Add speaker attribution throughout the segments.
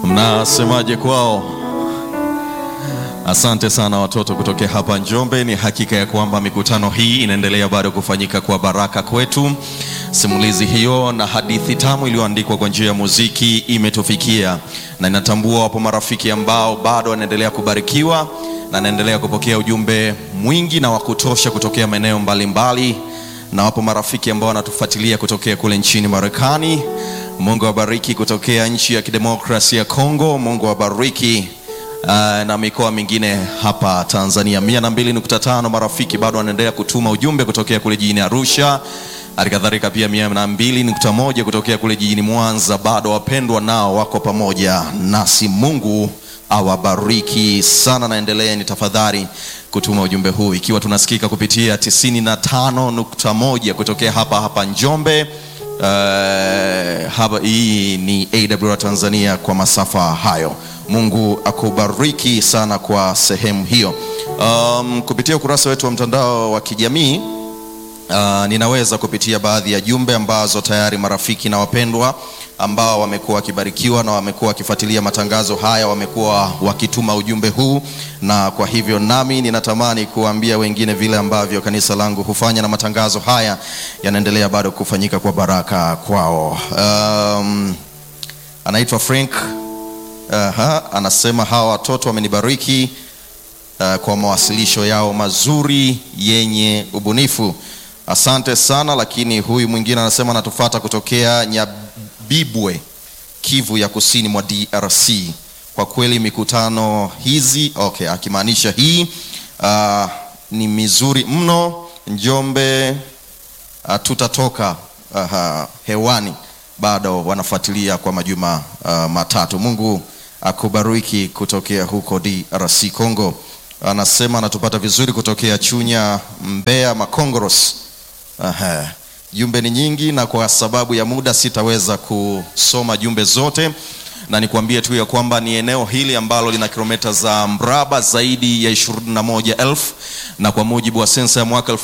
Speaker 1: Mnasemaje kwao? Asante sana watoto kutokea hapa Njombe. Ni hakika ya kwamba mikutano hii inaendelea bado kufanyika kwa baraka kwetu. Simulizi hiyo na hadithi tamu iliyoandikwa kwa njia ya muziki imetufikia, na ninatambua wapo marafiki ambao bado wanaendelea kubarikiwa na naendelea kupokea ujumbe mwingi na wa kutosha kutokea maeneo mbalimbali, na wapo marafiki ambao wanatufuatilia kutokea kule nchini Marekani. Mungu awabariki kutokea nchi ya kidemokrasia ya Kongo. Mungu awabariki uh, na mikoa mingine hapa Tanzania. mia na mbili nukta tano marafiki bado wanaendelea kutuma ujumbe kutokea kule jijini Arusha, halikadhalika pia mia na mbili nukta moja kutokea kule jijini Mwanza. Bado wapendwa nao wako pamoja nasi. Mungu awabariki sana, naendeleeni tafadhali kutuma ujumbe huu, ikiwa tunasikika kupitia 95.1 kutokea hapa hapa Njombe. Uh, haba, hii ni AWR Tanzania kwa masafa hayo. Mungu akubariki sana kwa sehemu hiyo. Um, kupitia ukurasa wetu wa mtandao wa kijamii uh, ninaweza kupitia baadhi ya jumbe ambazo tayari marafiki na wapendwa ambao wamekuwa wakibarikiwa na wamekuwa wakifuatilia matangazo haya wamekuwa wakituma ujumbe huu, na kwa hivyo nami ninatamani kuambia wengine vile ambavyo kanisa langu hufanya na matangazo haya yanaendelea bado kufanyika kwa baraka kwao. Um, anaitwa Frank Aha, anasema hawa watoto wamenibariki uh, kwa mawasilisho yao mazuri yenye ubunifu. Asante sana. Lakini huyu mwingine anasema anatufata kutokea Nyabibwe, Kivu ya kusini mwa DRC. Kwa kweli mikutano hizi okay, akimaanisha hii uh, ni mizuri mno. Njombe uh, tutatoka uh, hewani bado wanafuatilia kwa majuma uh, matatu. Mungu akubariki kutokea huko DRC Congo. Anasema anatupata vizuri kutokea Chunya, Mbeya, Makongoros. Aha. Jumbe ni nyingi na kwa sababu ya muda sitaweza kusoma jumbe zote, na nikwambie tu ya kwamba ni eneo hili ambalo lina kilomita za mraba zaidi ya 21,000 na kwa mujibu wa sensa ya mwaka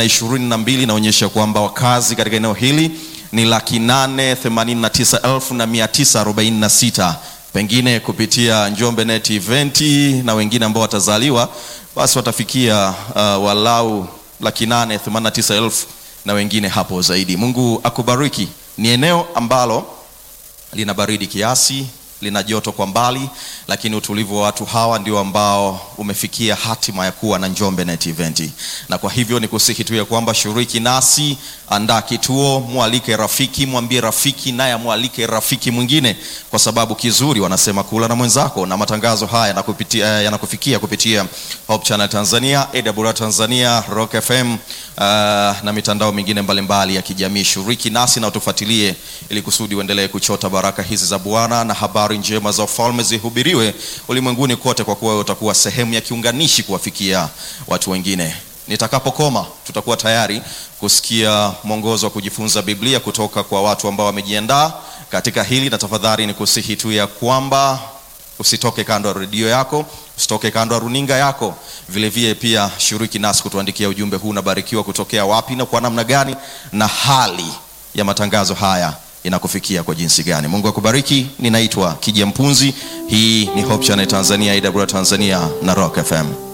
Speaker 1: 2022 inaonyesha kwamba wakazi katika eneo hili ni laki nane themanini na tisa elfu na mia tisa arobaini na sita. Pengine kupitia Njombe Net Event na wengine ambao watazaliwa basi watafikia uh, walau laki nane themanini na tisa elfu na wengine hapo zaidi. Mungu akubariki. Ni eneo ambalo lina baridi kiasi, lina joto kwa mbali, lakini utulivu wa watu hawa ndio ambao umefikia hatima ya kuwa na Njombe Net Event. Na kwa hivyo ni kusihi tu ya kwamba shiriki nasi, andaa kituo, mwalike rafiki, mwambie rafiki naye amwalike rafiki mwingine, kwa sababu kizuri wanasema kula na mwenzako, na matangazo haya yanakupitia yanakufikia kupitia Hope Channel Tanzania, AWR Tanzania, Rock FM uh, na mitandao mingine mbalimbali ya kijamii. Shiriki nasi na utufuatilie ili kusudi uendelee kuchota baraka hizi za Bwana na habari njema za ufalme zihubiriwe ulimwenguni kote, kwa kuwa utakuwa sehemu ya kiunganishi kuwafikia watu wengine. Nitakapokoma tutakuwa tayari kusikia mwongozo wa kujifunza Biblia kutoka kwa watu ambao wamejiandaa katika hili, na tafadhali ni kusihi tu ya kwamba usitoke kando ya redio yako, usitoke kando ya runinga yako. Vilevile pia shiriki nasi kutuandikia ujumbe huu, unabarikiwa kutokea wapi na kwa namna gani, na hali ya matangazo haya inakufikia kwa jinsi gani. Mungu akubariki. Ninaitwa Kija Mpunzi. Hii ni Hope Channel Tanzania, AWR Tanzania na Rock FM.